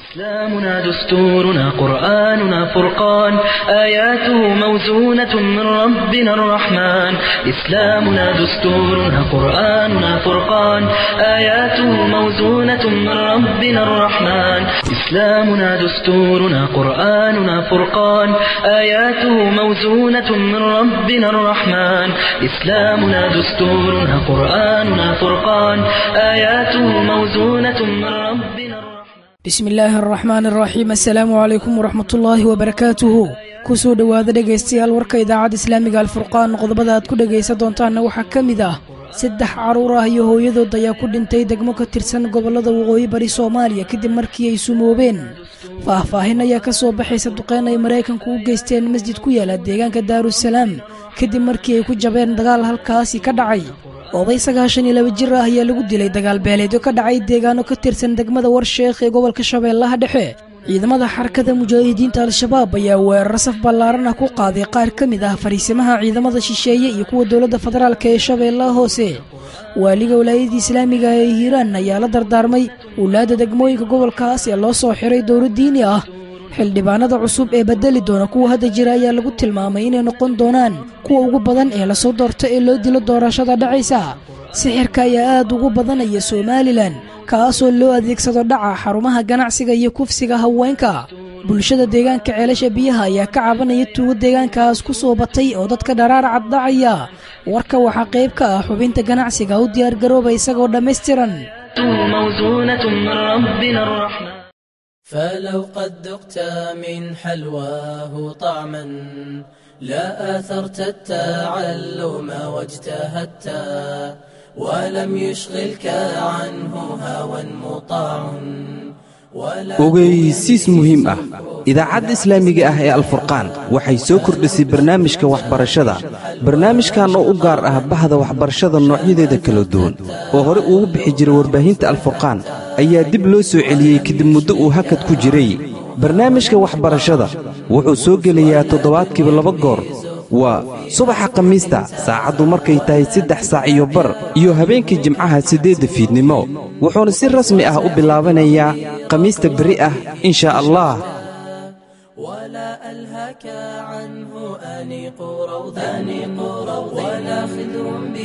إسلامنا دستورنا قرآننا فرقان آياته موزونة من ربنا الرحمن إسلامنا دستورنا قرآننا فرقان آياته موزونة من ربنا الرحمن إسلامنا دستورنا قرآننا فرقان آياته موزونة من ربنا الرحمن إسلامنا دستورنا قرآننا فرقان آياته موزونة من ربنا الرحمن bismi illaahi araxmaan araxiim assalaamu calaykum waraxmatullaahi wabarakaatuhu kusoo dhowaada dhegaystayaal warka idaacadda islaamiga alfurqaan qodobada aad ku dhegaysan doontaanna waxaa ka mid ah saddex carruur ah iyo hooyadood ayaa ku dhintay degmo ka tirsan gobollada waqooyi bari soomaaliya kadib markii ay sumoobeen faahfaahin ayaa ka soo baxaysa duqeyn ay maraykanku u geysteen masjid ku yaala deegaanka daarusalaam kadib markii ay ku jabeen dagaal halkaasi ka dhacay oday sagaashan iyo laba jir ah ayaa lagu dilay dagaal beeleedyo ka dhacay deegaano ka tirsan degmada warsheekh ee gobolka shabeellaha dhexe ciidamada xarakada mujaahidiinta al-shabaab ayaa weerar saf ballaaran ah ku qaaday qaar ka mid ah fariisimaha ciidamada shisheeye iyo kuwa dowladda federaalk ee shabeellaha hoose waaliga walaayadda islaamiga ee hiiraan ayaa la dardaarmay wulaadda degmooyinka gobolkaas ee loo soo xiray dowlad diini ah xildhibaanada cusub ee bedeli doona kuwa hadda jira ayaa lagu tilmaamay inay noqon doonaan kuwa ugu badan ee lasoo doorto ee loo dilo doorashada dhacaysa sixirka ayaa aad ugu badanaya somalilan kaasoo loo adeegsado dhaca xarumaha ganacsiga iyo kufsiga haweenka bulshada deegaanka ceelasha biyaha ayaa ka cabanaya tuugo deegaankaas ku soo batay oo dadka dharaar caddacaya warka waxaa qayb ka ah xubinta ganacsiga u diyaargarooba isagoo dhammaystiran موزونة من ربنا الرحمن فلو قد ذقت من حلواه طعما لا آثرت التعلم واجتهدت ولم يشغلك عنه هوى مطاع ogeysiis muhiim ah idaacadda islaamiga ah ee alfurqaan waxay soo kordhisay barnaamijka waxbarashada barnaamijkan oo u gaar ah bahda waxbarashada noocyadeeda kala duwan oo hore ugu bixi jiray warbaahinta alfurqaan ayaa dib loo soo celiyey kadib muddo uu hakad ku jiray barnaamijka waxbarashada wuxuu soo gelayaa toddobaadkiiba laba goor waa subaxa khamiista saacaddu markay tahay saddex saac iyo bar iyo habeenkii jimcaha siddeedda fiidnimo wuxuuna si rasmi ah u bilaabanayaa khamiista beri ah inshaa allah ولا ألهك عنه أنيق روض أنيق روض ولا خدر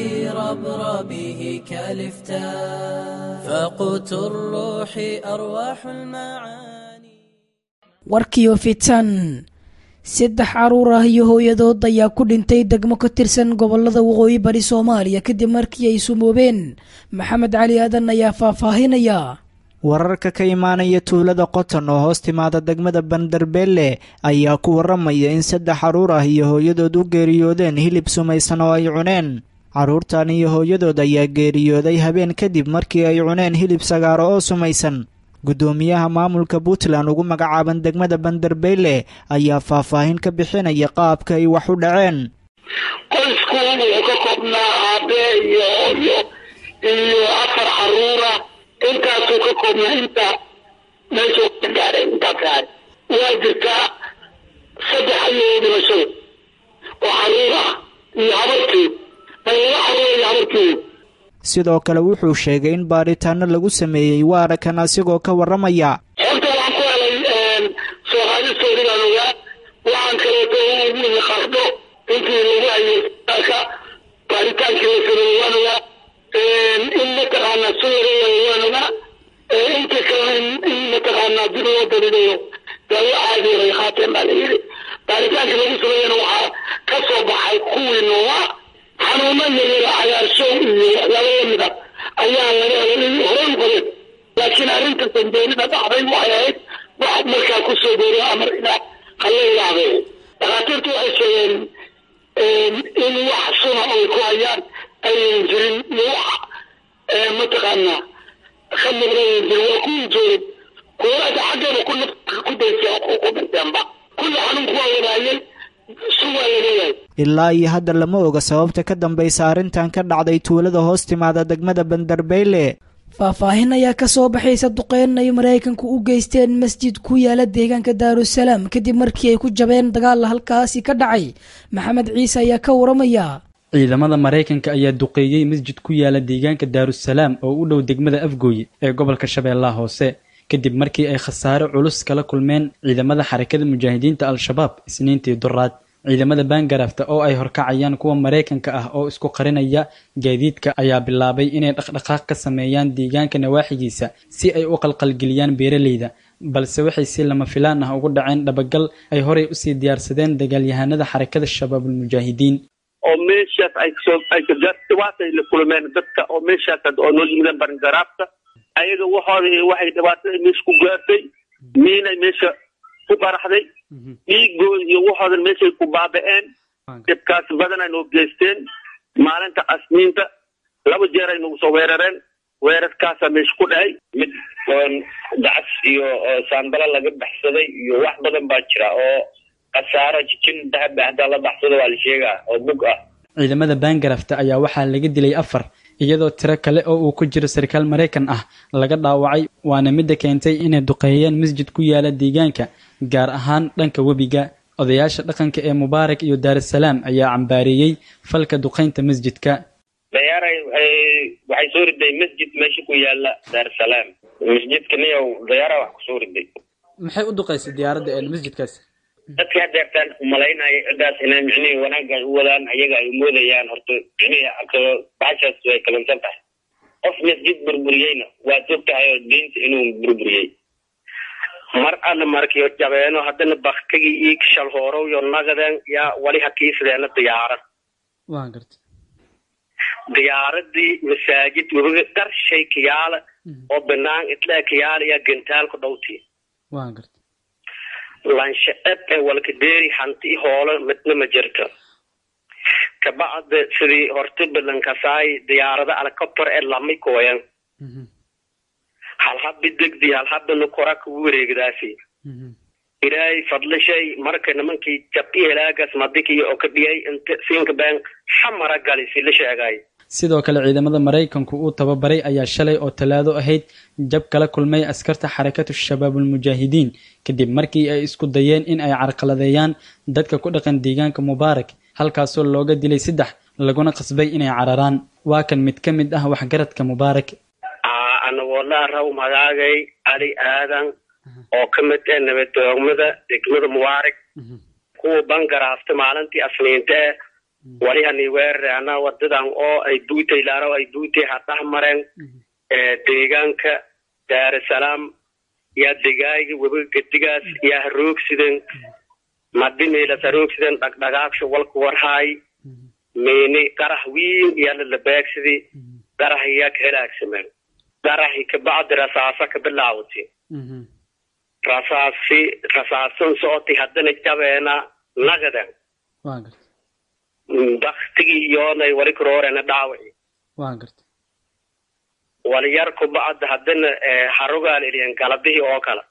بربربه كالفتا فقوت الروح أرواح المعاني warkiyo fitan saddex carruur ah iyo hooyadood ayaa ku dhintay degmo ka tirsan gobollada waqooyi bari soomaaliya kadib markii ay sumoobeen maxamed cali aadan ayaa faahfaahinaya wararka ka imaanaya tuulada qoton oo hoos timaada degmada bandarbeelle ayaa ku warramaya in saddex carruur ah iyo hooyadood u geeriyoodeen hilib sumaysan oo ay cuneen carruurtan iyo hooyadood ayaa geeriyooday habeen kadib markii ay cuneen hilib sagaaro oo sumaysan guddoomiyaha maamulka puntland ugu magacaaban degmada bandarbeyle ayaa faahfaahin ka bixinaya qaabka ay wax u dhaceen qoysku wuxuu ka koobnaa aabe iyo hooyo iyo afar caruura intaasuu ka koobnaa inta meesha ka gaaray intaa gaaray waa jirtaa saddex ayay dhimashada oo caruur ah iyo habarkeed laba caruur iyo habarkeed sidoo kale wuxuu sheegay in baaritaano lagu sameeyey waana kan asigoo ka warramaya horta waxaan ku helay soo qaadistoodigaan ogaa waxaan kaleeto ugu qardho intii lagu hayay ka baaritaankii la sameeyey waan ogaa in mataqaanaa suuriya waan ogaa inta kale in mataqaanaa dib loo dalilayo daawo caadi ay qaateen baa la yidhi baaritaankii lagu sameeyana waxaa ka soo baxay kuwii noolaa xanuuno yaryara cagaarshow iyo waxyaabo lamida ayaa laga helay horey u qabeen laakiin arrinta sanjeerida dhacday waxay ahayd wax markaa ku soo booriyo amar ila hala ilaahday dhakhaatiirtu waxay sheegeen in wax suna ay ku hayaan ayan jirin iyo wax mataqaanaa ka muuqdayan jirin waa kuwii joogay kuwalaada xaggeeda ku ku daysay ku dhinteenba kulli xanuunku waa wadaayay sun waa laleeyahay ilaa iyo hadda lama oga sababta ka dambaysa arrintan ka dhacday tuulada hoos timaada degmada bandarbeyle faahfaahin ayaa ka soo baxaysa duqeyn ay maraykanku u geysteen masjid ku yaala deegaanka daarusalaam kadib markii ay ku jabeen dagaal halkaasi ka dhacay maxamed ciise ayaa ka waramaya ciidamada maraykanka ayaa duqeeyey masjid ku yaala deegaanka daarusalaam oo u dhow degmada afgooye ee gobolka shabeellaha hoose kadib markii ay khasaare culus kala kulmeen ciidamada xarakada mujaahidiinta al-shabaab isniintii duraad ciidamada baangarafta oo ay horkacayaan kuwa maraykanka ah oo isku qarinaya gaadiidka ayaa bilaabay inay dhaqdhaqaaq ka sameeyaan deegaanka nawaaxigiisa si ay u qalqalgeliyaan beeraleyda balse waxay si lama filaan ah ugu dhaceen dhabagal ay horey usii diyaarsadeen dagaalyahanada xarakada shabaabulmujaahidiin oo meeshaas ay soo ay dhibaatay la kulmeen dadka oo meeshaas oo noo yimideen barngaraabta ayaga waxooda waxay dhibaatada meesha ku gaartay miinay meesha ku qaraxday dhiigooda iyo waxoodan meeshay ku baaba'een dhibkaas badan ay noo geysteen maalinta asniinta laba jeer ay nagu soo weerareen weerarkaasaa meesha ku dhahay mid oon dacas iyo saambala laga baxsaday iyo wax badan baa jira oo khasaaro jijin dahab hadaa la baxsado waa la sheegaa oo bug ah ciidamada baangarafta ayaa waxaa laga dilay afar iyadoo tiro kale oo uu ku jiro sarkaal maraykan ah laga dhaawacay waana midda keentay inay duqeeyeen masjid ku yaala deegaanka gaar ahaan dhanka webiga odayaasha dhaqanka ee mubaarak iyo daarusalaam ayaa cambaareeyey falka duqaynta masjidka dayaaray waxay soo riday masjid meesha ku yaala daarusalaam masjidka niyow dayaara wax kusoo riday maxay u duqaysay diyaaradda ee masjidkaas dadka hadeertaan umalaynaya cidaas inay micnihii wanaagga ay u wadaan ayaga ay moodayaan horta micnihii baxashaas way kalansan tahay qof masjid burburiyeyna waad og tahay oo diinta inuu burburiyey mar alla markiyo jabeeno haddana baktagii ii shalhoorow yo nagaden yaa wali hakiisadeena diyaarad waa garta diyaaradii masaajid webiga qarshay kiyaala oo banaan itlaa kiyaala yaa gentaalku dhowti waa garta lansha eb ee walkadeeri hanti hoolo midna ma jirto kabacda sidii horta balankasaay diyaarada helicopter ee lamay kooyan halhabi degdi halhabana kora kugu wareegdaasi ilaahay fadlishay marka nimankii jabi helaagas madikiyo oo ka dhiyay inta siinka been xamara gali si la sheegay sidoo kale ciidamada maraykanku uu tababaray ayaa shalay oo talaado ahayd jab kala kulmay askarta xarakatu shabaabulmujaahidiin kadib markii ay isku dayeen in ay carqaladeeyaan dadka ku dhaqan deegaanka mubaarak halkaasoo looga dilay saddex laguna qasbay inay cararaan waa kan mid ka mid ah waxgaradka mubaarak anagoo la raw magaagay cali aadan oo ka mid ah nabadoogmada degmada mubaarak kuwa bangaraafta maalintii asniinte walihani weerarana wadadan oo ay buutay laaro ay buutay hadhax mareen deegaanka daarusalaam yaa degaayga webiga gedigaas yaa haroogsideen madimeelas haroogsideen dhagdhagaagsha walka warhaay meeni qarax wiin yaa lalabeegsidi qarax yaa ka helaagsameen qaraxi kabacdi rasaasa ka bilaawati rasaasi rasaasan socotay haddana jabeena nagadan waa garta baktigii iyoonay wali karoorena dhaawaci waa garta waliyar kubacda haddana harogaal eliyan galabihii oo kale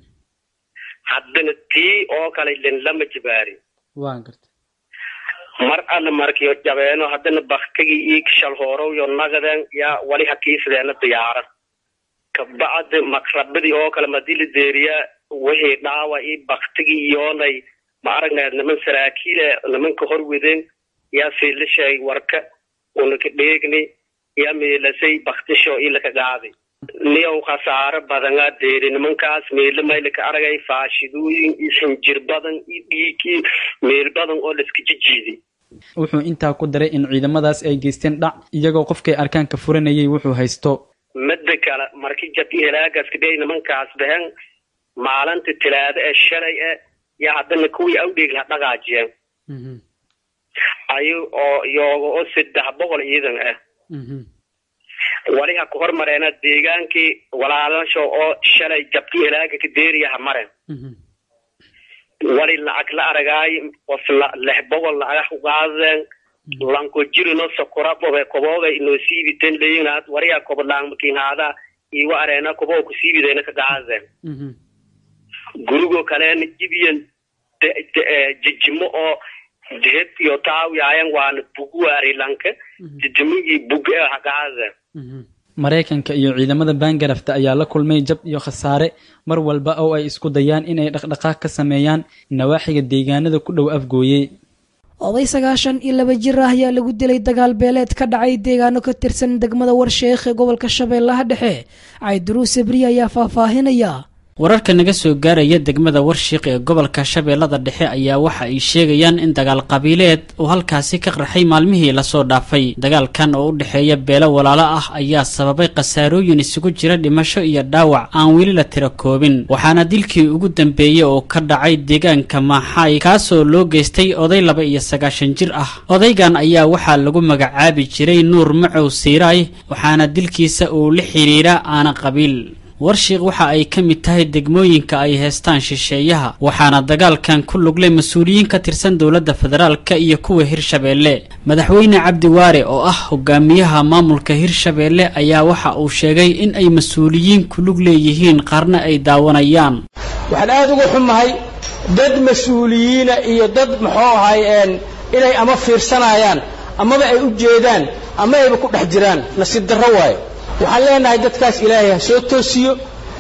haddana tii oo kale lin lama jibaari waa garta mar alla markiyo jabeeno haddana baktigii ii shalhoorow yo nagaden yaa wali hakiisadeena diyaarad kabacda makrabadii oo kale madii la deeriyaa wixii dhaawa ii baktigii iyoonay ma aragnayd niman saraakiile nimanka horweden yaa siila sheegay warka unaka dheegni yaa meelasay baktisho ilaka qaaday niyow khasaaro badanaa deeri nimankaas meelo maylaka aragay faashidooyin iyo xinjir badan iyo dhiigii meel badan oo laiska jijiiday wuxuu intaa ku daray in ciidamadaas ay geysteen dhac iyagoo qofkay arkaan ka furanayay wuxuu haysto midda kale markii jabi helaagaas kadhey nimankaas behen maalinta tilaado ee shalay e yaa haddana kuwii awdheeg la dhaqaajiyeen ayu oo iyooga oo saddex boqol ciidan ah waliha ku hormareena deegaankii walaalasho oo shalay jabki helaaga ka deeriyaha mareen wali lacag la aragaay qof lix boqol lacag ku qaadeen lanko jirino sokora bobe kobobe inoo siibiten leyinaad wariya kobolaangmakinhaada iwa areena kobo ku siibideyna ka qaadeen gurigo kaleena jibiyan jijimo oo dehed iyo taawiyaayan waana buguwaari lanka jijimigii bug ee haqaadeen maraykanka iyo ciidamada baangarafta ayaa la kulmay jab iyo khasaare mar walba oo ay isku dayaan inay dhaqdhaqaaq ka sameeyaan nawaaxiga deegaanada ku dhow afgooye oday sagaashan iyo laba jir ah ayaa lagu dilay dagaal beeleed ka dhacay deegaano ka tirsan degmada warsheekh ee gobolka shabeellaha dhexe cayduruus sabriye ayaa faahfaahinaya wararka naga soo gaaraya degmada warshiiq ee gobolka shabeellada dhexe ayaa waxa ay sheegayaan in dagaal qabiileed uu halkaasi ka qarxay maalmihii lasoo dhaafay dagaalkan oo u dhexeeya beelo walaalo ah ayaa sababay khasaarooyin isugu jira dhimasho iyo dhaawac aan weli la tira koobin waxaana dilkii ugu dambeeyey oo ka dhacay deegaanka maaxaay kaasoo loo geystay oday laba iyo sagaashan jir ah odaygan ayaa waxaa lagu magacaabi jiray nuur macow siiraay waxaana dilkiisa uu la xidhiidha aana qabiil warshiiq waxa ay ka mid tahay degmooyinka ay heestaan shisheeyaha waxaana dagaalkan ku luglay mas-uuliyiin ka tirsan dowladda federaalka iyo kuwa hirshabeelle madaxweyne cabdi waare oo ah hogaamiyaha maamulka hirshabeelle ayaa waxa uu sheegay in ay mas-uuliyiin ku lug leeyihiin qaarna ay daawanayaan waxaan aada uga xumahay dad mas-uuliyiina iyo dad muxuu ahay inay ama fiirsanayaan amaba ay u jeedaan ama ayba ku dhex jiraan nasiib darro waayo waxaan leenahay dadkaas ilaahay ha soo toosiyo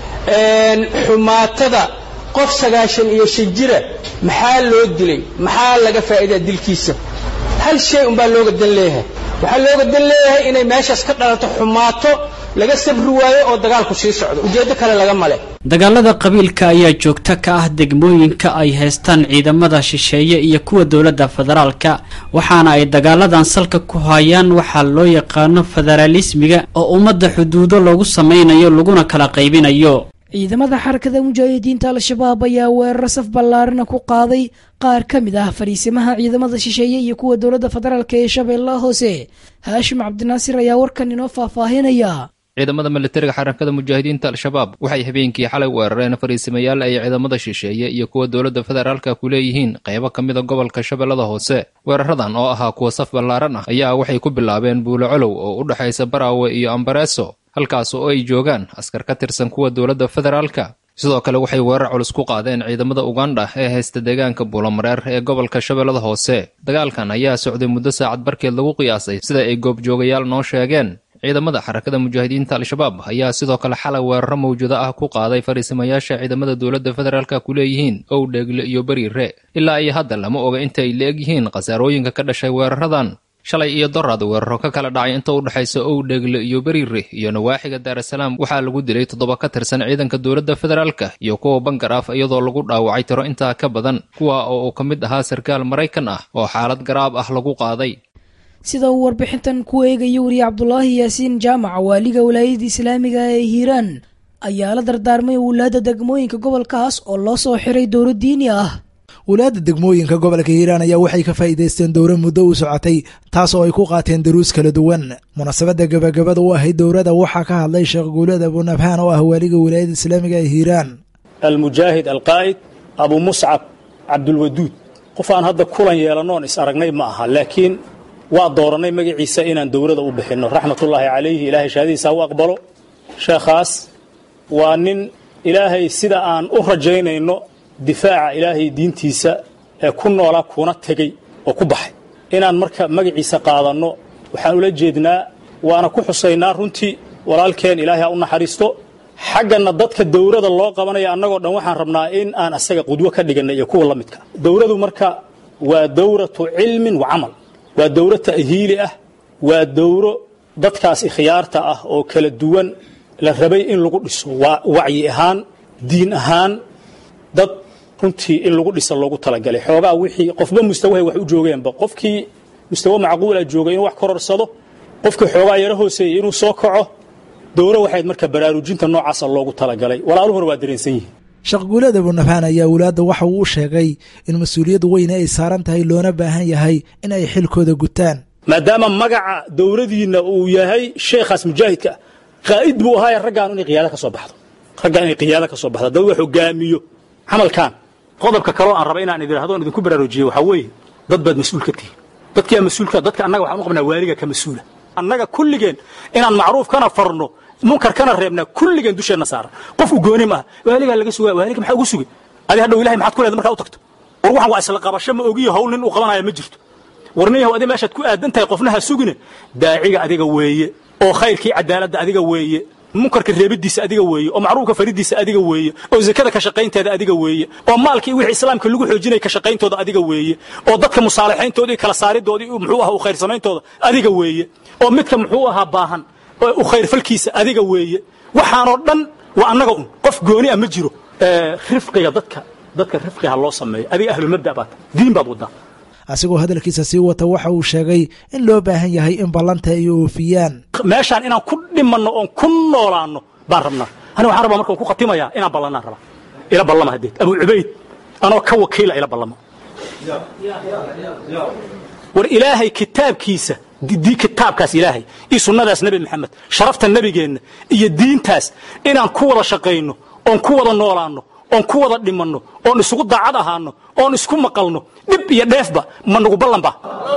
xumaatada qof sagaashan iyo shan jira maxaa loo dilay maxaa laga faa'iidaa dilkiisa hal shay unbaa looga dan leeyahay waxaa looga dan leeyahay inay meeshaas ka dhalato xumaato laga sabri waayo oo dagaalku sii socdo ujeeddo kale laga male dagaalada qabiilka ayaa joogto ka ah degmooyinka ay haystaan ciidamada shisheeye iyo kuwa dowladda federaalka waxaana ay dagaaladan salka ku hayaan waxaa loo yaqaano federaalismiga oo ummadda xuduudo loogu samaynayo laguna kala qaybinayo ciidamada xarakada mujaahidiinta al-shabaab ayaa weeraro saf ballaarina ku qaaday qaar ka mid ah fariisimaha ciidamada shisheeye iyo kuwa dowladda federaalk ee shabeellaha hoose haashim cabdinaasir ayaa warkan inoo faahfaahinaya ciidamada militariga xarakada mujaahidiinta al-shabaab waxay habeenkii xalay weerareen fariisimayaal ay ciidamada shisheeye iyo kuwa dowladda federaalka ku leeyihiin qaybo ka mida gobolka shabeellada hoose weeraradan oo ahaa kuwa saf ballaaran ah ayaa waxay ku bilaabeen buulo colow oo u dhexaysa baraawe iyo ambareeso halkaas oo ay joogaan askar ka tirsan kuwa dowladda federaalka sidoo kale waxay weerar culus ku qaadeen ciidamada ugandha ee haysta deegaanka buulomareer ee gobolka shabeellada hoose dagaalkan ayaa socday muddo saacad barkeed lagu qiyaasay sida ay goobjoogayaal noo sheegeen ciidamada xarakada mujaahidiinta al-shabaab ayaa sidoo kale xalay weeraro mawjado ah ku qaaday fariisimayaasha ciidamada dowladda federaalka ku leeyihiin owdheegle iyo beriire ilaa iyo hadda lama oga inta ay la-eg yihiin khasaarooyinka ka dhashay weeraradan shalay iyo doraad weeraro ka kala dhacay inta u dhexaysa owdheegle iyo beriire iyo nawaaxiga daarasalaam waxaa lagu dilay toddoba ka tirsan ciidanka dowladda federaalka iyo kuwa bangaraaf iyadoo lagu dhaawacay tiro intaa ka badan kuwa oo uu ka mid ahaa sarkaal maraykan ah oo xaalad garaab ah lagu qaaday sida uu warbixintan ku eegaya wariye cabdulaahi yaasiin jaamac waaliga walaayada islaamiga ee hiiraan ayaa la dardaarmay wulaadda degmooyinka gobolkaas oo loo soo xiray dowlo diini ah wulaadda degmooyinka gobolka hiiraan ayaa waxay ka faa'iidaysteen dowro muddo u socotay taas oo ay ku qaateen daruus kala duwan munaasabadda gebagabada u ahayd dowrada waxaa ka hadlay sheekh guulad abunabhaan oo ah waaliga walaayada islaamiga ee hiiraan almujaahid alqaa'id abu muscab cabdulwaduud qof aan hadda kulan yeelanoon is aragnay ma aha laakiin waa doorannay magaciisa inaan dowlada u bixinno raxmatullaahi calayhi ilaahay shahaadiisa u aqbalo sheekhaas waa nin ilaahay sida aan u rajaynayno difaaca ilaahay diintiisa ee ku noolaa kuna tegey oo ku baxay inaan marka magaciisa qaadanno waxaan ula jeednaa waana ku xusaynaa runtii walaalkeen ilaahay ha u naxariisto xaggana dadka dowlada loo qabanaya annagoo dhan waxaan rabnaa in aan asaga qudwo ka dhiganay iyo kuwa la midka dowladu marka waa dowratu cilmin wa camal waa dowro ta'hiili ah waa dowro dadkaas ikhyaarta ah oo kala duwan la rabay in lagu dhiso waa wacyi ahaan diin ahaan dad runtii in lagu dhisa loogu talagalay xoogaa wixii qofba mustawahay wax u joogeenba qofkii mustawa macquula joogay inuu wax kororsado qofkii xoogaa yaro hooseeyey inuu soo kaco dowro waxayd marka baraarujinta noocaasa loogu talagalay walaaluhuna waa dareensan yihiin sheekh guulad abunabhaan ayaa wulaadda waxa uu sheegay in mas-uuliyad weyne ay saaran tahay loona baahan yahay in ay xilkooda gutaan maadaama magaca dowladiinna uu yahay sheekhaas mujaahidka ah qaa'id buu ahaaye raggaan inay qiyaada ka soo baxdo raggaan inay qiyaada ka soo baxdo dad wax hogaamiyo camalkan qodobka kaloo aan raba inaan idin hadoon idinku baraarujiyo waxaa weeye dad baad mas-uul ka tihiin dadkiyaa mas-uulka dadka annaga waxaan u qabnaa waaliga ka mas-uula annaga kulligeen inaan macruuf kana farno munkar kana reebnaa kulligeen dusheenna saaran qof u gooni maaha waaligaa laga sugaa waaliga maxaa ugu sugay adi hadhow ilahay maxaad ku leeda markaa u tagto war waxan waa isla qabasho ma ogiyo hawl nin uu qabanaya ma jirto war nin yahow adi meeshaad ku aadan tahay qofna ha sugine daaciga adiga weeye oo khayrkii cadaaladda adiga weeye munkarka reebidiisa adiga weeye oo macruufka faridiisa adiga weeye oo zakada ka shaqaynteeda adiga weeye oo maalkii wixii islaamka lagu xoojinaya ka shaqayntooda adiga weeye oo dadka musaalaxayntooda iyo kala saaridoodii muxuu ahaa u khayr samayntooda adiga weeye oo midka muxuu ahaa baahan u khayr falkiisa adiga weeye waxaanoo dhan waa annaga un qof gooni ah ma jiro rifqiga dadka dadka rifqiha loo sameeyo adiga ahlulmabda baad diin baad wadaa asigoo hadalkiisa sii wata waxa uu sheegay in loo baahan yahay in ballanta ay oofiyaan meeshaan inaan ku dhimanno oon ku noolaanno baan rabnaa ani waxaan rabaa markaan ku khatimayaa inaan ballanaan rabaa ila ballama haddeed abu cubayd anoo ka wakiila ila ballama war ilaahay kitaabkiisa di kitaabkaas ilaahay iyo sunnadaas nebi maxamed sharafta nebigeenna iyo diintaas inaan ku wada shaqayno oon ku wada noolaanno oon ku wada dhimanno oon isugu daacad ahaano oon isku maqalno dhib iyo dheefba ma nagu ballanba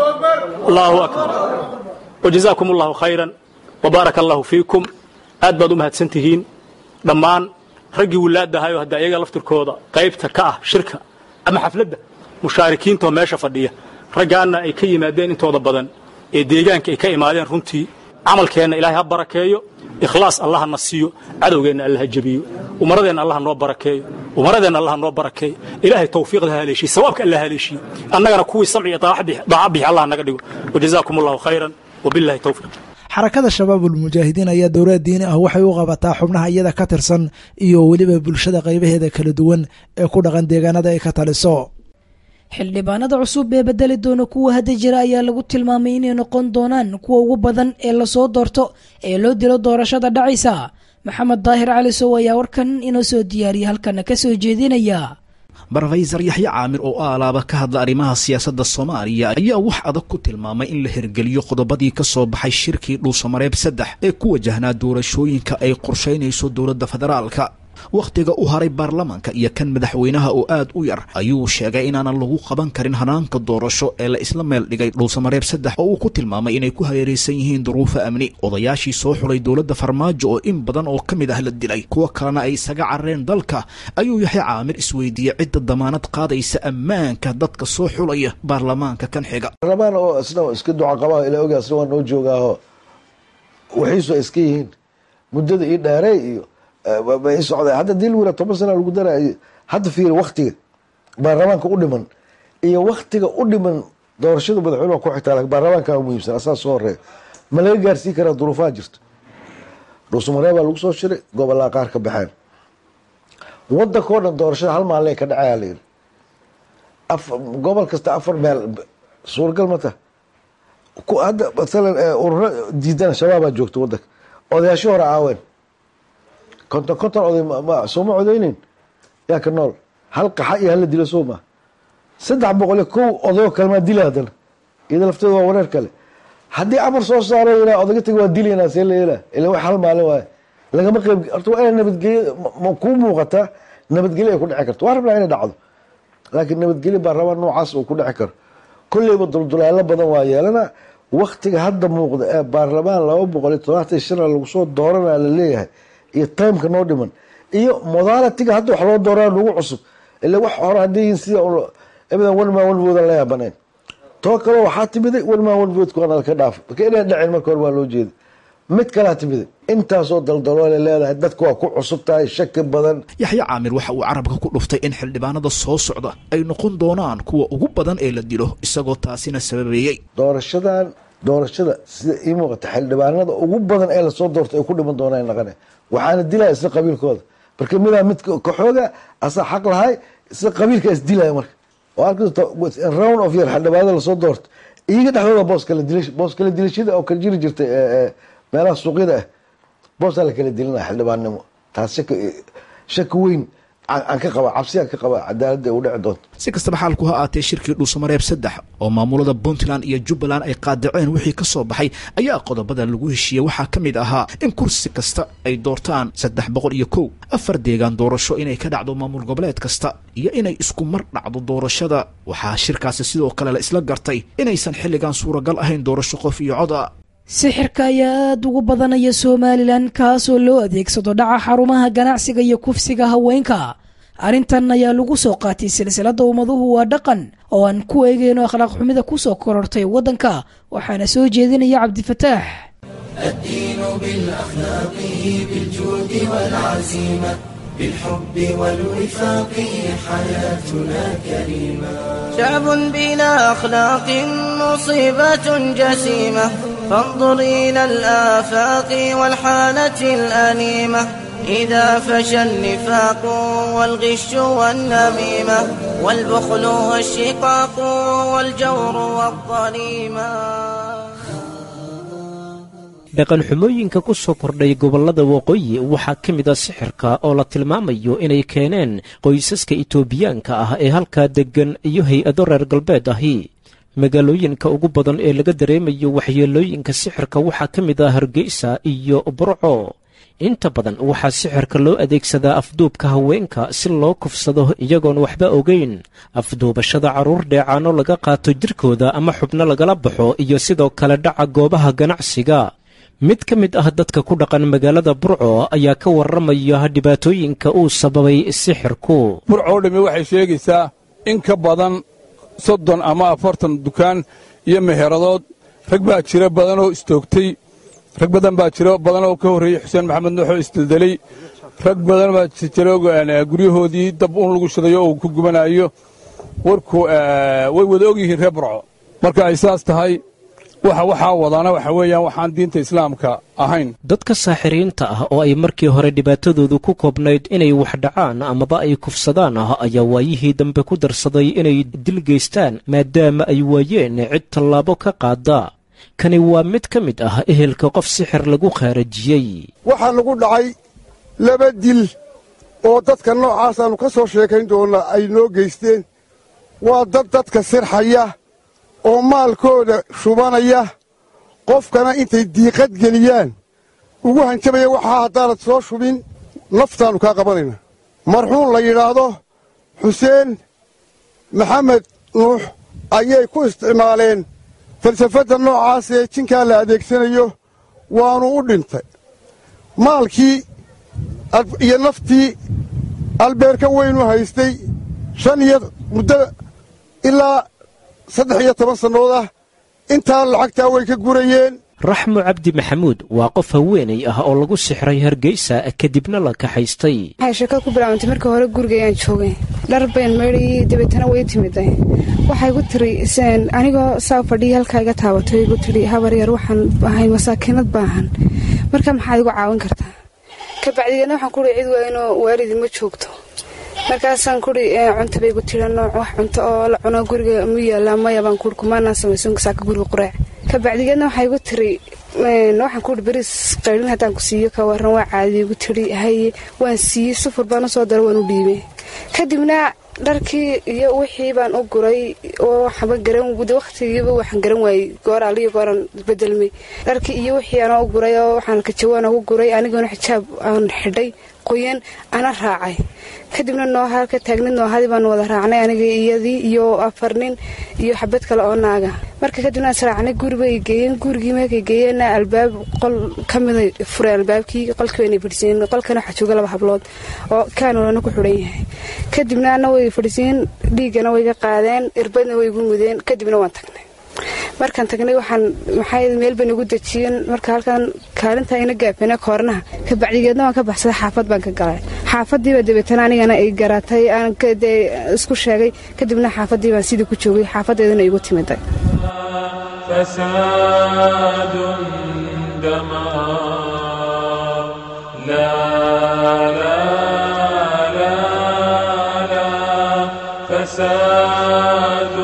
allahu akbar wajazaakum allahu khayran wabaaraka allahu fiikum aad baad u mahadsan tihiin dhammaan raggii wilaadahayo hadda iyaga laftirkooda qaybta ka ah shirka ama xafladda mushaarikiintoo meesha fadhiya raggaanna ay ka yimaadeen intooda badan ee deegaanka ay ka imaadeen runtii camalkeenna ilaahay ha barakeeyo ikhlaas allaha na siiyo cadowgeenna allaha jebiyo umaradeenna allaha noo barakeeyo umaradeenna allaha noo barakeeyo ilaahay tawfiiqda ha haleeshiyo sawaabka allah haleeshiyo annagana kuwii samci iyo daaca bixi allah naga dhigo wajazaakum allahu khayran wabillahi tawfiiq xarakada shabaabulmujaahidiin ayaa dowlad diini ah waxay u qabataa xubnaha iyada ka tirsan iyo weliba bulshada qaybaheeda kala duwan ee ku dhaqan deegaanada ay ka taliso xildhibaanada cusub ee bedeli doona kuwa hadda jira ayaa lagu tilmaamay inay noqon doonaan kuwa ugu badan ee lasoo doorto ee loo dilo doorashada dhacaysa maxamed daahir cali sow ayaa warkan inoo soo diyaariya halkana ka soo jeedinaya brofeysar yaxye caamir oo aalaaba ka hadla arrimaha siyaasadda soomaaliya ayaa wax adag ku tilmaamay in la hirgeliyo qodobadii ka soo baxay shirkii dhuusamareeb saddex ee ku wajahnaa doorashooyinka ay qorshaynayso dowladda federaalka wakhtiga u haray baarlamaanka iyo kan madaxweynaha oo aad u yar ayuu sheegay inaanan lagu qaban karin hanaanka doorasho ee la isla meel dhigay dhuusamareeb saddex oo uu ku tilmaamay inay ku hareeraysan yihiin duruufo amni odayaashii soo xulay dowladda farmaajo oo in badan oo ka mid ah la dilay kuwo kalena ay isaga carareen dalka ayuu yaxya caamir isweydiiyey cidda damaanad qaadaysa ammaanka dadka soo xulaya baarlamaanka kan xiga baarlamaan oo isna iska duca qabaa ilaa ogaa isna waa noo joogaaho waxiisu ay iska yihiin muddada ii dheerey iyo bay socdeen hadda dil wira toban sana lagu daraayo hadda fiiri waktiga baarlamaanka u dhiman iyo waktiga u dhiman doorashada madaxweyne waa ku xigtaa baarlamaanka muhiimsan asaa soo horeeya ma laga gaarsiin karaa duruufaha jirto dhuusamareeb baa lagu soo shiray gobolaa qaar ka baxeen wadanka o dhan doorashada hal maalin ka dhacaya la yiri gobol kasta afar meel suuragal ma taha hadda maalan ururo diidan shabaabaa joogta wadanka odayaashii hore caaween konton konton oday sooma codeyneyn yaa ka nool hal qaxa iyo hala dilo soo maa saddex boqol iyo kow odayoo kalemaa dila haddana iyada lafteeda waa wareer kale haddii amar soo saaro yidhaa odaga tagi waa dilaynaa see la yeelaa ila wax hal maalin waaye lagama qeyb horta waa inay nabadgelyo ma kuu muuqataa nabadgelyo ay ku dhici karto waa rabnaa inay dhacdo laakiin nabadgelyo baarlamaan noocaas uu ku dhici karo kolleyba duldulaalo badan waa yeelana waktiga hadda muuqda ee baarlamaan laba boqol iyo todobaatan shana lagu soo dooranaa la leeyahay iyo timeka noo dhiman iyo modalitiga hadda wax loo dooraa nagu cusub ila wax hore hadday yihiin sida ebadan one man one vote la yaabaneen too kale waxaa timiday one man one vote kuwana laka dhaafo marka inaan dhacin marka hore waa loo jeeda mid kalaa timiday intaasoo daldaloole leedahay dadka waa ku cusub tahay shaki badan yaxye caamir waxa uu carabka ku dhuftay in xildhibaanada soo socda ay noqon doonaan kuwa ugu badan ee la dilo isagoo taasina sababeeyey doorashadan doorashada sida ii muuqata xildhibaanada ugu badan ee lasoo doortay ay ku dhiman doonaan naqane waxaana dilaya isla qabiilkooda marka midaa mid kaxooga asaa xaq lahay isla qabiilka is dilaya marka oo arkasta round of year xildhibaanada lasoo doorto iyaga dhexdooda boos kala dila boos kala dilashada oo kala jiri jirtay meelaha suuqyada ah boosaa la kala dilinaya xildhibaannimo taas shaki shaki weyn aan ka qaba cabsi aan ka qaba cadaaladda ay u dhici doonto si kastaba xaalku ha aatee shirkii dhuusamareeb saddex oo maamulada puntland iyo jubbaland ay qaadaceen wixii ka soo baxay ayaa qodobada lagu heshiiyey waxaa ka mid ahaa in kursi kasta ay doortaan saddex boqol iyo kow afar deegaan doorasho inay ka dhacdo maamul goboleed kasta iyo inay isku mar dhacdo doorashada waxaa shirkaasi sidoo kale la isla gartay inaysan xilligan suuragal ahayn doorasho qof iyo cod a sixirka ayaa aada ugu badanaya somalilan kaasoo loo adeegsado dhaca xarumaha ganacsiga iyo kufsiga haweenka arrintan ayaa lagu soo qaatay silsiladda ummaduhu waa dhaqan oo aan ku eegeyno akhlaaq xumida kusoo korortay waddanka waxaana soo jeedinaya cabdifataax الدين بالأخلاق بالجود والعزيمة بالحب والوفاق حياتنا كريمة شعب بلا أخلاق مصيبة جسيمة فانظر إلى الآفاق والحالة الأليمة إذا فشى النفاق والغش والنميمة والبخل والشقاق والجور والظليمة dhaqanxumooyinka ku soo kordhay gobollada waqooyi waxaa ka mid a sixirka oo la tilmaamayo inay keeneen qoysaska itoobiyaanka ah ee halkaa deggan iyo hay-ado reer galbeed ahi magaalooyinka ugu badan ee laga dareemayo waxyeelooyinka sixirka waxaa ka mid ah hargeysa iyo burco inta badan waxaa sixirka loo adeegsadaa afduubka haweenka si loo kufsado iyagoon waxba ogeyn afduubashada carruur dheecaano laga qaato jirkooda ama xubno lagala baxo iyo sidoo kale dhaca goobaha ganacsiga mid ka mid ah dadka ku dhaqan magaalada burco ayaa ka warramaya dhibaatooyinka uu sababay sixirku burco o dhammi waxay sheegaysaa in ka badan soddon ama afartan dukaan iyo meheradood rag baa jira badanoo istoogtay rag badan baa jira badanoo ka horreeyey xuseen maxamed nuuxoo isdeldelay rag badan baa jira guryahoodii dab un lagu shidayo oo uu ku gubanayo warku way wada og yihiin reer burco marka ay saas tahay waxa waxaa wadaana waxa weeyaan waxaan diinta islaamka ahayn dadka saaxiriinta ah oo ay markii hore dhibaatadoodu ku koobnayd inay wax dhacaan amaba ay kufsadaan ah ayaa waayihii dambe ku darsaday inay dil geystaan maadaama ay waayeen cid tallaabo ka qaada kani waa mid ka mid ah ehelka qof sixir lagu khaarajiyey waxaa lagu dhacay laba dil oo dadka noocaasaannu ka soo sheekayn doonnaa ay noo geysteen waa dad dadka sirxaya oo maalkooda shubanaya qofkana intay diiqad geliyaan ugu hanjabaya waxaa haddaanad soo shubin naftaannu kaa qabanayna marxuun la yidhaahdo xuseen maxamed nuux ayay ku isticmaaleen falsafadda noocaas ee jinkaa la adeegsanayo waannu u dhintay maalkii iyo naftii albeerka weynu haystay shan iyo muddo ilaa saddex iyo toban sannood ah intaa lacagtaa way ka gurayeen raxmo cabdi maxamuud waa qof haweenay ah oo lagu sixray hargeysa kadibna la kaxaystay waxay sheekad ku bilaabantay markii hore gurigayaan joogay dhar bayn maydhayay dabeetana way timiday waxay gu tiri anigoo saa fadhiya halkaa iga taabato igu tidhi habar yar waxaan ahay masaakiinad baahan marka maxaad igu caawin kartaa ka bacdigeedna waxaan kuhi cid waynoo waalidi ma joogto markaasaan kuri cunta bay gu tiri nooc wax cunto oo la cuno guriga mu yaallaa maya baan kuhi kumaanaan samaysan saaka guriga quraac ka bacdigeedna waxay gu tiri waxaan kuhi beriis qaydhin haddaan ku siiyo ka waran waa caadiya gu tiri haye waan siiyey sufur baan usoo daro waan u dhiibay kadibna dharkii iyo wixii baan u guray oo waxba garan de wakhtigiiba waxaan garan waayey goor aliyo gooraan bedelmay dharkii iyo wixii aan u guray oo waxaan kajawaan ugu guray anigoona xijaab aan xidhay qoyan ana raacay kadibna nooha ka taagnid noohadii baanu wada raacnay aniga iyadii iyo afar nin iyo xabad kale oo naaga marka kadibna israacnay guribay geeyeen gurigii markay geeyeenna albaab qol ka mida furay albaabkii qolkii wayna fadhisiiyeen qolkana waxaa jooga laba hablood oo kaanolana ku xidhan yahay kadibna ana way fadhisiiyeen dhiiggana way ga qaadeen irbadna way igu mudeen kadibna waan tagnay markaan tagnay waxaan maxaa meel bay nagu dejiyeen marka halkan kaalinta ina gaafeena koornaha ka bacdigeedna waan ka baxsaday xaafad baan ka galay xaafadiiba dabeetana anigana ay garatay aan dee isku sheegay kadibna xaafadii baan sidii ku joogay xaafadeedana igu timiday فساد دمار لا لا لا لا فساد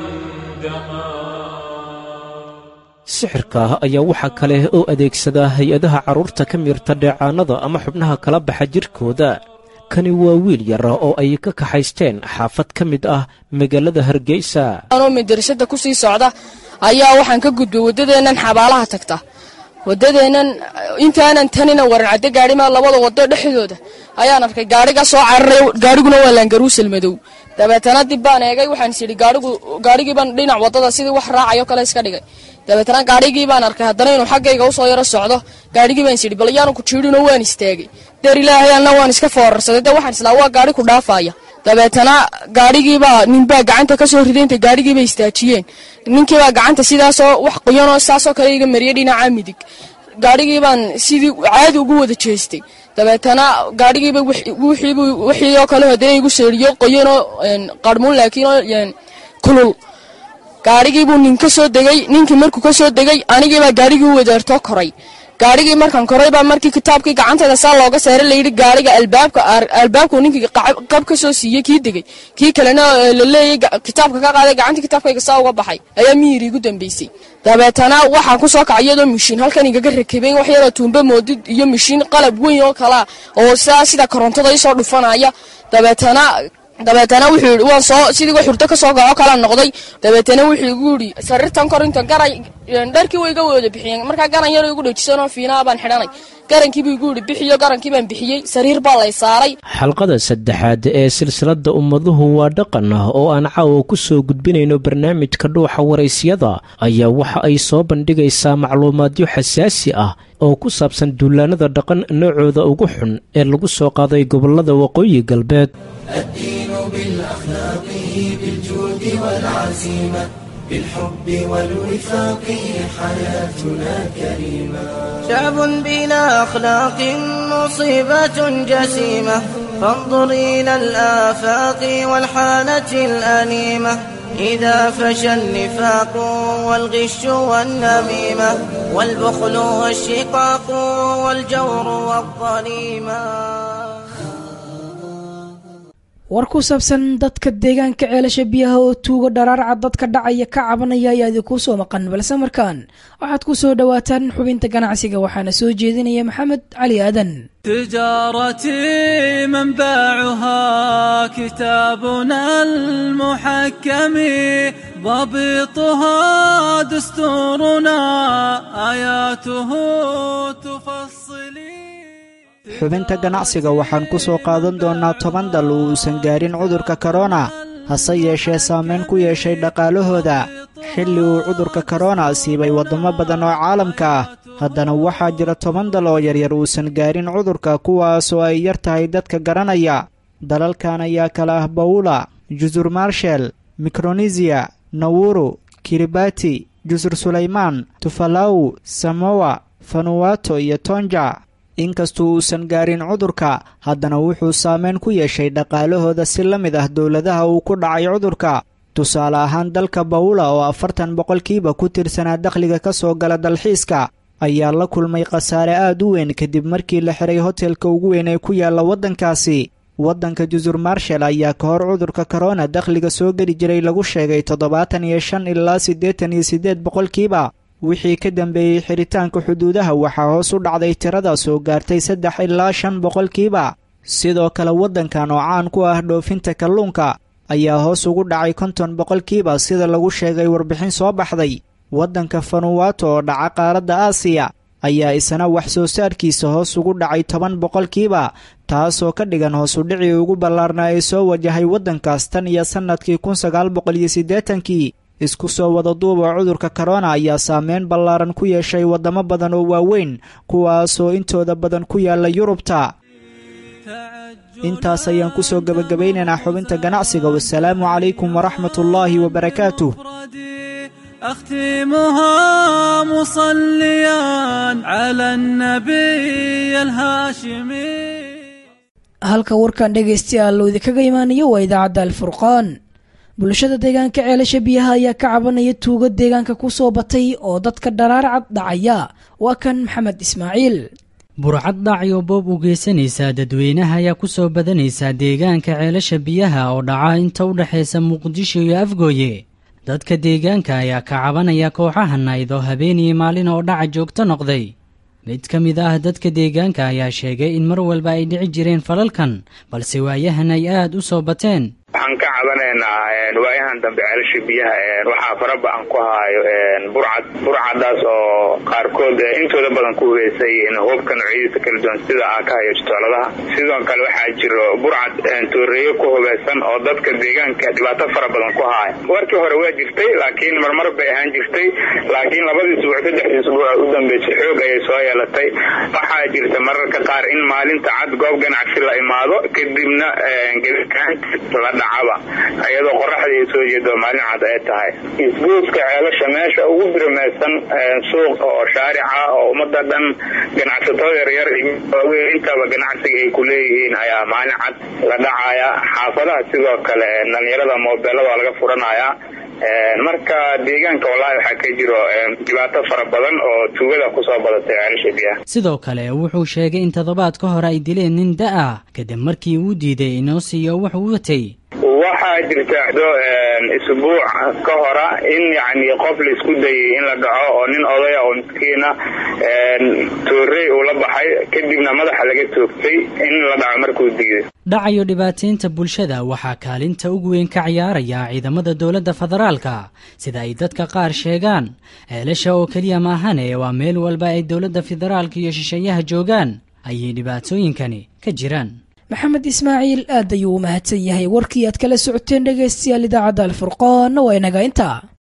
sixirka ayaa waxaa kale oo adeegsadaa hay-adaha carruurta ka miirta dheecaanada ama xubnaha kala baxa jirkooda kani waa wiil yar oo ay ka kaxaysteen xaafad ka mid ah magaalada hargeysa anoo madarasada ku sii socda ayaa waxaan ka gudbay waddadeennan xabaalaha tagta waddadeennan intaanan tanina waran cadde gaadhima labada waddo dhexdooda ayaan arkay gaadhiga soo cararay gaadhiguna waa laangaruusal madow dabeetana dib baan eegay waxaan is idhi gaadhigu gaadhigiibaan dhinac waddada sidii wax raacayo kale iska dhigay dabeetana gaadhigii baan arkay haddana inuu xaggayga usoo yaro socdo gaadhigii baan is idhi bal yaanu ku jiidhinoo waan istaagay deer ilaahay anna waan iska foorarsaday dee waxaan islaa waa gaadhi ku dhaafaya dabeetana gaadhigiibaa ninbaa gacanta ka soo riday intay gaadhigiibay istaajiyeen ninkiibaa gacanta sidaasoo wax qoyanoo saasoo kale iga mariyay dhinaca midig gaadhigii baan sidii caadi ugu wada jeestay dabeetana gaadhigiiba wixiibu wixii oo kale hadee igu seeriyo qoyanoo qarmuun laakiin oo kulul gaadhigiibuu nin ka soo degay ninkii markuu ka soo degay anigiibaa gaadhigii u wadeertoo koray gaadhigii markaan koray baa markii kitaabkii gacanteeda saa looga saaray layidhi gaadhiga albaabka albaabku ninkii qab ka soo siiyey kii degay kii kalena la leeyay kitaabka ka qaaday gacantii kitaabkayga saa uga baxay ayaa miyiri igu dambeysay dabeetana waxaan ku soo kacay iyadoo mishiin halkan igaga rakabeen wax yaroo tuumbe moodid iyo mishiin qalab weyn oo kalaa oo saa sida korontada isoo dhufanaya dabeetana dabeetana wuxuu yidhi waan soo sidii wax hurdo ka soo gaco kala noqday dabeetana wuxuu igu yidhi sariirtan kor inta garay dharkii way iga wada bixiyeen markaa garan yar igu dhejisanoo fiinaa baan xidhanay garankiibuu igu yidhi bixiyo garankii baan bixiyey sariir baa lay saaray xalqada saddexaad ee silsiladda ummaduhu waa dhaqan ah oo aan caawa ku soo gudbinayno barnaamijka dhuuxa waraysyada ayaa waxa ay soo bandhigaysaa macluumaadyo xasaasi ah oo ku saabsan duulaanada dhaqan noocooda ugu xun ee lagu soo qaaday gobollada waqooyi galbeed الدين بالأخلاق بالجود والعزيمة بالحب والوفاق حياتنا كريمة شعب بلا أخلاق مصيبة جسيمة فانظر إلى الآفاق والحالة الأليمة إذا فشى النفاق والغش والنميمة والبخل والشقاق والجور والظليمة war ku saabsan dadka deegaanka ceelasha biyaha oo tuugo dharaarca dadka dhacaya ka cabanaya ayaa idinkuu soo maqan balse markaan waxaad ku soo dhowaataan xubinta ganacsiga waxaana soo jeedinaya maxamed cali aadan تجارتي منبعها كتابنا المحكم ضبطها دستورنا آياته تفصلي xubinta ganacsiga waxaan ku soo qaadan doonnaa toban dal oo uusan gaarin cudurka korona hase yeeshee saamayn ku yeeshay dhaqaalahooda xilli uu cudurka korona siibay waddamo badan oo caalamka ah haddana waxaa jira toban dal oo yaryar uusan gaarin cudurka kuwaasoo ay yar tahay dadka garanaya dalalkan ayaa kala ah bawula jusur marshel mikronesiya nawuru kiribati jusur sulaymaan tufalaw samowa fanuwato iyo tonja inkastuu uusan gaarin cudurka haddana wuxuu saameyn ku yeeshay dhaqaalahooda si la mid ah dowladaha uu ku dhacay cudurka tusaale ahaan dalka bawula oo afartan boqolkiiba ku tirsanaa dakhliga ka soo gala dalxiiska ayaa la kulmay khasaare aad u weyn kadib markii la xiray hotelka ugu weyn ee ku yaalla waddankaasi waddanka jusur marshal ayaa ka hor cudurka korona dakhliga soo geli jiray lagu sheegay toddobaatan iyo shan ilaa siddeetan iyo siddeed boqolkiiba wixii ka dambeeyey xiritaanka xuduudaha waxaa hoos u dhacday tirada soo gaartay saddex ilaa shan boqolkiiba sidoo kale waddankan oo caan ku ah dhoofinta kalluunka ayaa hoos ugu dhacay konton boqolkiiba sida lagu sheegay warbixin soo baxday waddanka fanuwato oo dhaca qaaradda aasiya ayaa isna wax soo saarkiisa hoos ugu dhacay toban boqolkiiba taasoo ka dhigan hoosudhicii ugu ballaarnaa ee soo wajahay waddankaas tan iyo sannadkii kun sagaal boqol iyo siddeetankii isku soo wada duuba cudurka korona ayaa saameyn ballaaran ku yeeshay waddamo badan oo waaweyn kuwaasoo intooda badan ku yaalla yurubta intaas ayaan ku soo gebagabaynaynaa xubinta ganacsiga wasalaamu calaykum waraxmatullaahi wabarakaatuh أختمها مصليا على النبي الهاشمي halka warkan dhegaystayaal loo idinkaga imaanayo waa idaacadda alfurqaan bulshada deegaanka ceelasha biyaha ayaa ka cabanaya tuugo deegaanka ku soo batay oo dadka dharaarcad dhacaya waa kan maxamed ismaaciil burcad dhacyo boob u geysanaysaa dadweynaha ayaa ku soo badanaysaa deegaanka ceelasha biyaha oo dhaca inta u dhexaysa muqdisho iyo afgooye dadka deegaanka ayaa ka cabanaya kooxaha nayd oo habeenii maalin oo dhaca joogto noqday mid ka mid ah dadka deegaanka ayaa sheegay in mar walba ay dhici jireen falalkan balse waayahan ay aad u soo bateen waxaan ka cabanaynaa waayahan dambe ceelasha biyaha waxaa faraba-an ku haayo burcad burcadaas oo qaarkood intooda badan ku hubeysay hubka noocyadiisa kala duwan sida aa ka hayo jitooladaha sidoo kale waxaa jiro burcad tooreeyo ku hubeysan oo dadka deegaanka dhibaato fara badan ku haaya warkii hore waa jirtay laakiin marmar bay ahaan jirtay laakiin labadii isbuuc saddexdii isbuuc u dambeysay xoog ayay soo yeelatay waxaa jirta mararka qaar in maalinta cad goob ganacsi la imaado kadibna la dhacaba iyadoo qoraxdii ay soo jeedo maalin cad ay tahay isgoodka ceelasha meesha ugu birmaysan suuq oo shaarica oo ummada dhan ganacsato yaryar waaweyn intaba ganacsiga ay ku leeyihiin ayaa maalin cad la dhacaya xaafadaha sidoo kale dhalinyarada moobeelada waa laga furanaya marka deegaanka wallaahi waxaa ka jiro dhibaato fara badan oo tuugada kusoo badatay ceelasha biyaha sidoo kale wuxuu sheegay in toddobaad ka hore ay dileen nin da-a kadib markii uu diiday inoo siiyo wax uu watay waxaa jirtaado isbuuc ka hora in yani qof la isku dayay in la dhaco oo nin odaya oo miskiina toorey uu la baxay kadibna madaxa laga toogtay in la dhaco markuu diiday dhacayo dhibaataynta bulshada waxaa kaalinta ugu weyn ka ciyaaraya ciidamada dowladda federaalka sida ay dadka qaar sheegaan ceelasha oo keliya maahane waa meel walba ay dowladda federaalka iyo shisheeyaha joogaan ayay dhibaatooyinkani ka jiraan maxamed ismaaciil aad ayuu u mahadsan yahay warkii aad kala socoteen dhegaystayaal idaacadda alfurqaanna waa inaga intaa